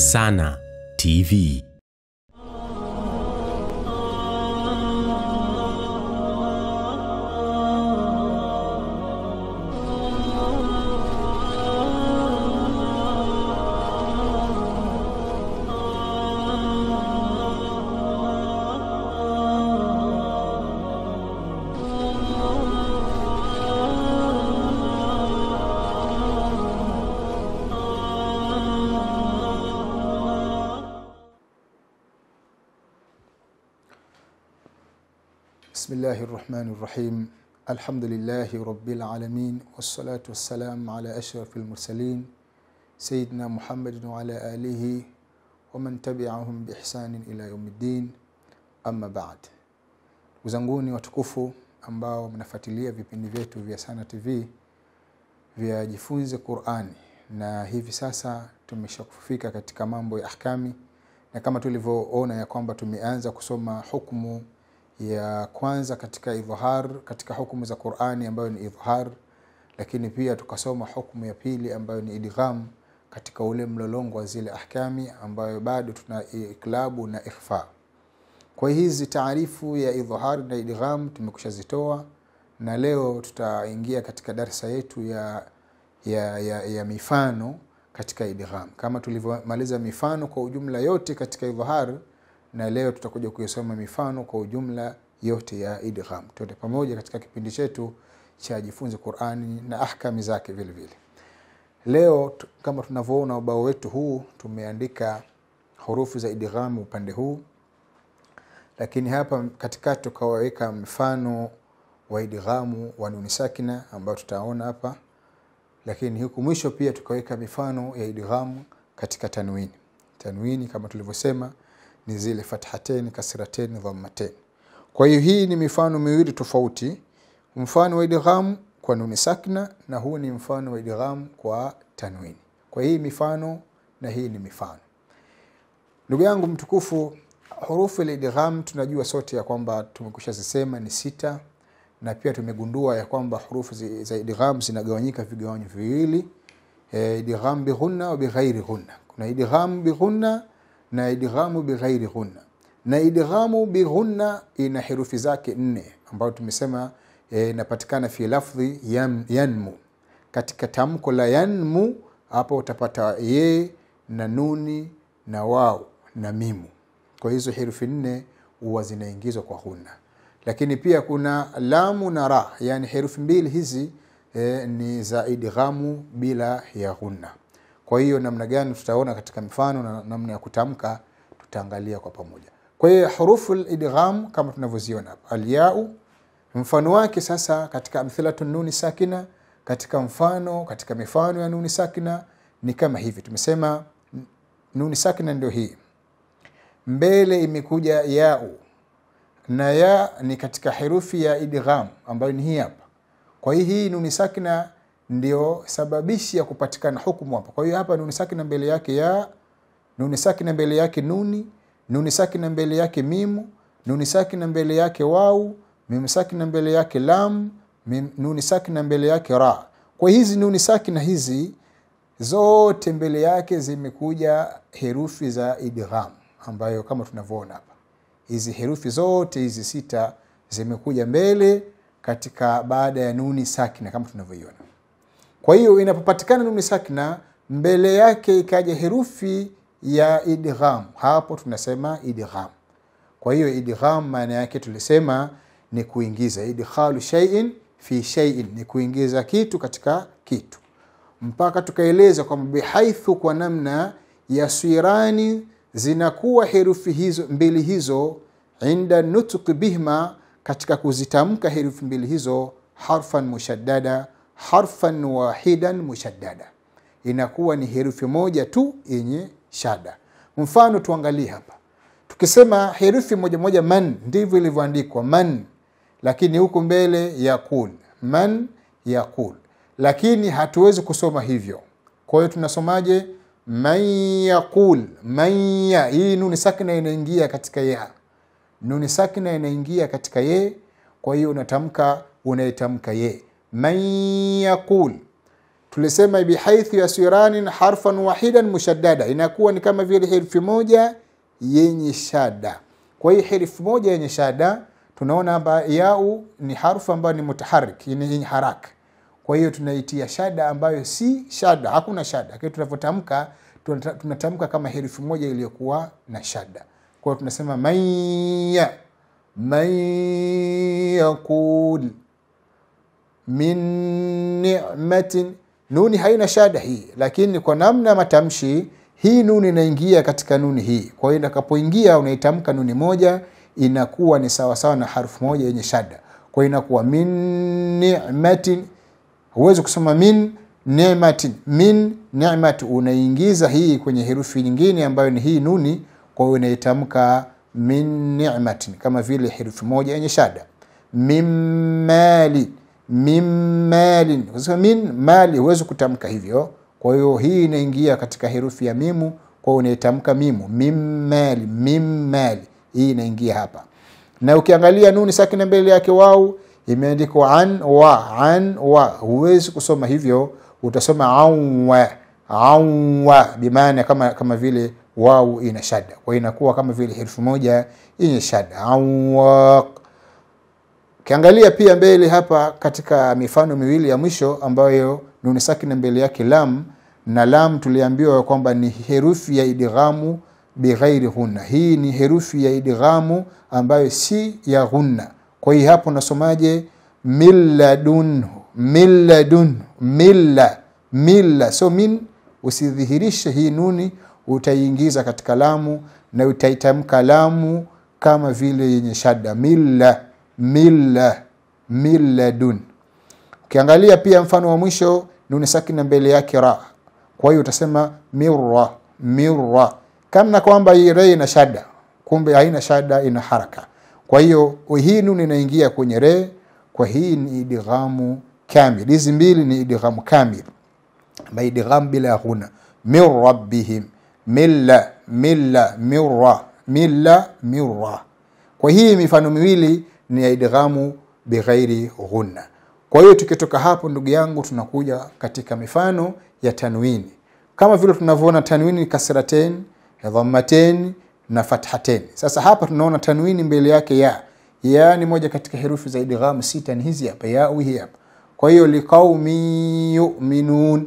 Sana TV. بسم الله الرحمن الرحيم الحمد لله رب العالمين والصلاة والسلام على أشرف المرسلين سيدنا محمد وعلى آله ومن تبعهم بإحسان إلى يوم الدين أما بعد uzanguni watukufu ambao mnafuatilia vipindi vyetu vya Sana TV vya jifunze Qur'ani na hivi sasa tumeshakufika katika mambo ya ahkami na kama tulivyoona ya kwamba tumeanza kusoma hukumu ya kwanza katika idhhar katika hukumu za Qur'ani ambayo ni idhhar lakini pia tukasoma hukumu ya pili ambayo ni idgham katika ule mlolongo wa zile ahkami ambayo bado tuna iklabu na ikhfa kwa hizi taarifu ya idhhar na idgham tumekushazitoa na leo tutaingia katika darsa yetu ya, ya, ya, ya mifano katika idgham kama tulivyomaliza mifano kwa ujumla yote katika idhhar na leo tutakuja kuisoma mifano kwa ujumla yote ya idgham tuende pamoja katika kipindi chetu cha jifunze qurani na ahkami zake vile vile leo tu- kama tunavyoona ubao wetu huu tumeandika hurufu za idgham upande huu lakini hapa katikati tukaweka mfano wa idghamu wa nuni sakina ambao tutaona hapa lakini huku mwisho pia tukaweka mifano ya idghamu katika tanwini tanwini kama tulivyosema ni zile fathaten kasraten dhammaten kwa hiyo hii ni mifano miwili tofauti mfano wa idgham kwa nuni sakna na huu ni mfano wa idgham kwa tanwini kwa hii mifano na hii ni mifano ndugu yangu mtukufu hurufu lidgham tunajua sote ya kwamba tumekusha zisema ni sita na pia tumegundua ya kwamba hurufu zi- za idgham zinagawanyika vigawanyo viwili e, idgham bighunna wa bighairi ghunna kuna idgham bighunna na idghamu bighairi ghunna na idghamu bighunna ina herufi zake nne ambayo tumesema eh, inapatikana fi lafdhi yan, yanmu katika tamko la yanmu hapo utapata ye na nuni na wau na mimu kwa hizo herufi nne huwa zinaingizwa kwa ghunna lakini pia kuna lamu na ra yani herufi mbili hizi eh, ni za idghamu bila ya ghunna kwa hiyo namna gani tutaona katika mifano na namna ya kutamka tutaangalia kwa pamoja kwa hiyo hurufu lidgham kama tunavyoziona hapa alyau mfano wake sasa katika amthilatu nuni sakina katika mfano katika mifano ya nuni sakina ni kama hivi tumesema n- nuni sakina ndio hii mbele imekuja yau na ya ni katika herufi ya idgham ambayo ni hii hapa kwa hiyo hii nuni sakina ndio sababishi ya kupatikana hukumu hapa kwa hiyo hapa nuni sakina mbele yake ya nuni sakina mbele yake nuni nuni sakina mbele yake mimu nuni sakina mbele yake wau mimu sakina mbele yake lam mim, nuni sakina mbele yake ra kwa hizi nuni sakina hizi zote mbele yake zimekuja herufi za idgham ambayo kama tunavyoona hapa hizi herufi zote hizi sita zimekuja mbele katika baada ya nuni sakina kama tunavyoiona kwa hiyo inapopatikana nuni sakina mbele yake ikaja herufi ya idgham hapo tunasema idgham kwa hiyo idgham maana yake tulisema ni kuingiza idkhalu shay'in fi shay'in ni kuingiza kitu katika kitu mpaka tukaeleza kwamba bihaithu kwa namna ya swirani zinakuwa herufi hizo mbili hizo inda nutqi bihma katika kuzitamka herufi mbili hizo harfan mushaddada harfan wahidan mushaddada inakuwa ni herufi moja tu yenye shada mfano tuangalie hapa tukisema herufi moja moja man ndivyo ilivyoandikwa man lakini huku mbele yaqul man yaqul lakini hatuwezi kusoma hivyo kwa hiyo tunasomaje man yaqul man ya hii nuni sakina inaingia katika ya nuni sakina inaingia katika ye kwa hiyo unatamka unaitamka ye man yaqul tulisema bihaithu yasiranin harfan wahidan mushaddada inakuwa ni kama vile herufi moja yenye shada kwa hiyo herufi moja yenye shada tunaona hapa yau ni harfu ambayo ni mutaharik yenye haraka kwa hiyo tunaitia shada ambayo si shada hakuna shada lakini tunavyotamka tunata- tunatamka kama herufi moja iliyokuwa na shada kwa hiyo tunasema manya man yaqul min ni'matin nuni haina shada hii lakini kwa namna ya matamshi hii nuni inaingia katika nuni hii kwa hiyo itakapoingia unaitamka nuni moja inakuwa ni sawasawa na harfu moja yenye shada kwa hiyo inakuwa min ni'matin huwezi kusema min ni'matin min ni'mat unaingiza hii kwenye herufi nyingine ambayo ni hii nuni kwa hiyo unaitamka min ni'matin kama vile herufi moja yenye shada min mali min malin Ukisema min mali huwezi kutamka hivyo kwa hiyo hii inaingia katika herufi ya mimu kwa hiyo unaitamka mimu min mali min mali hii inaingia hapa na ukiangalia nuni sakina mbele yake wau imeandikwa an wa an wa huwezi kusoma hivyo utasoma anwa anwa bimaana kama kama vile wau ina shada kwa hiyo inakuwa kama vile herufi moja yenye shada anwa ukiangalia pia mbele hapa katika mifano miwili ya mwisho ambayo nuni sakina mbele yake lam na lam tuliambiwa kwamba ni herufi ya idghamu bighairi ghunna hii ni herufi ya idghamu ambayo si ya ghunna kwa hiyo hapo nasomaje milladunhu milladunhu milla milla so min usidhihirishe hii nuni utaiingiza katika lamu na utaitamka lamu kama vile yenye shada milla milla milladun ukiangalia pia mfano wa mwisho nuni sakina mbele yake ra kwa hiyo utasema mirra mirra kama kwamba hii re ina shada kumbe haina shada ina haraka kwa hiyo hii nuni inaingia kwenye re kwa hii ni idghamu kamil hizi mbili ni idghamu kamil ambayo idgham bila ghuna min rabbihim milla milla mirra milla mirra kwa hii mifano miwili ni ya idghamu bighairi ghunna kwa hiyo tukitoka hapo ndugu yangu tunakuja katika mifano ya tanwini kama vile tunavyoona tanwini ni kasraten dhammaten na fathaten sasa hapa tunaona tanwini mbele yake ya ya ni moja katika herufi za idghamu sita ni hizi hapa ya hii hapa kwa hiyo liqaumi yuminun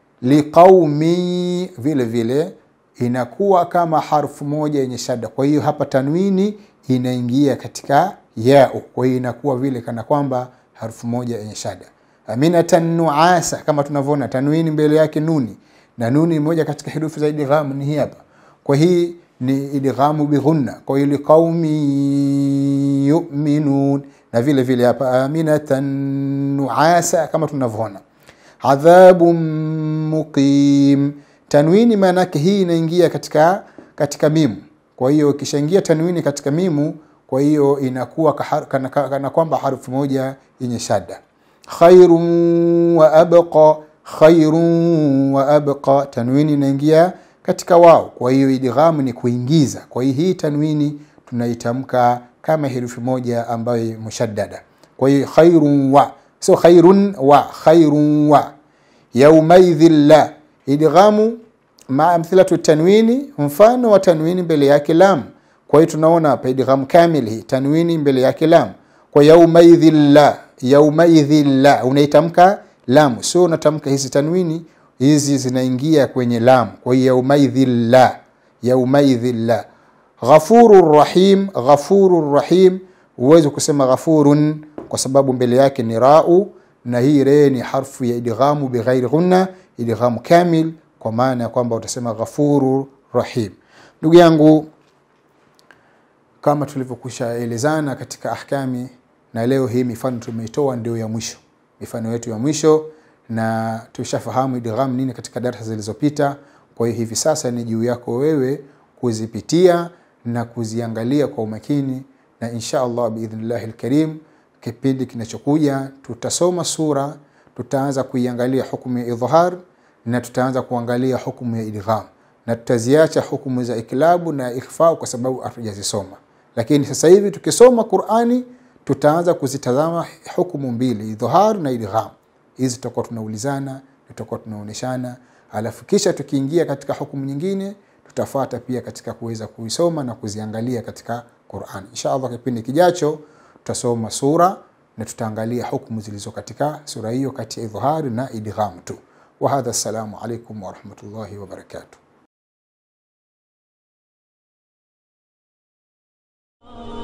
liqaumi vile vile inakuwa kama harfu moja yenye shada kwa hiyo hapa tanwini inaingia katika yau kwa hiyo inakuwa vile kana kwamba harfu moja yenye shada aminatan nuasa kama tunavyoona tanwini mbele yake nuni na nuni ni moja katika herufi za idghamu ni hii hapa kwa hii ni idghamu bighunna kwa hiyo liqaumi yuminun na vile vile hapa aminatan nuasa kama tunavyoona adhabun muqim tanwini maana yake hii inaingia katika katika mimu kwa hiyo ikishaingia tanwini katika mimu kwa hiyo inakuwa kahar, kana, kana kwamba harufu moja yenye shada khairun wa abqa khairun wa abqa tanwini inaingia katika wao kwa hiyo idghamu ni kuingiza kwa hiyo hii tanwini tunaitamka kama herufi moja ambayo mushaddada kwa hiyo khairun wa so khairun wa khairun wa yaumaidhin la idghamu maa amthilatu tanwini mfano wa tanwini mbele yake lam kwa hiyo tunaona hapa idgham kamil hii tanwini mbele yake lam kwa yaumaidhin la yaumaidhin la unaitamka lam sio unatamka hizi tanwini hizi zinaingia kwenye lam kwa hiyo yaumaidhin la yaumaidhin la ghafuru rahim ghafuru rahim huwezi kusema ghafurun kwa sababu mbele yake ni rau na hii re ni harfu ya idghamu bighairi ghunna idghamu kamil kwa maana ya kwamba utasema ghafuru rahim ndugu yangu kama tulivyokwisha elezana katika ahkami na leo hii mifano tumeitoa ndio ya mwisho mifano yetu ya mwisho na tushafahamu idgham nini katika darasa zilizopita kwa hiyo hivi sasa ni juu yako wewe kuzipitia na kuziangalia kwa umakini na insha allah biidhnillahi lkarim kipindi kinachokuja tutasoma sura tutaanza kuiangalia hukumu ya idhhar na tutaanza kuangalia hukumu ya idgham na tutaziacha hukumu za iklabu na ikhfa kwa sababu hatujazisoma lakini sasa hivi tukisoma qurani tutaanza kuzitazama hukumu mbili idhhar na idgham hizi tutakuwa tunaulizana na tutakuwa tunaonyeshana alafu kisha tukiingia katika hukumu nyingine tutafata pia katika kuweza kuisoma na kuziangalia katika quran insha allah kipindi kijacho tutasoma sura na tutaangalia hukumu zilizo katika sura hiyo kati ya idhhari na idgham tu wahadha assalamu alaikum warahmatullahi wabarakatuh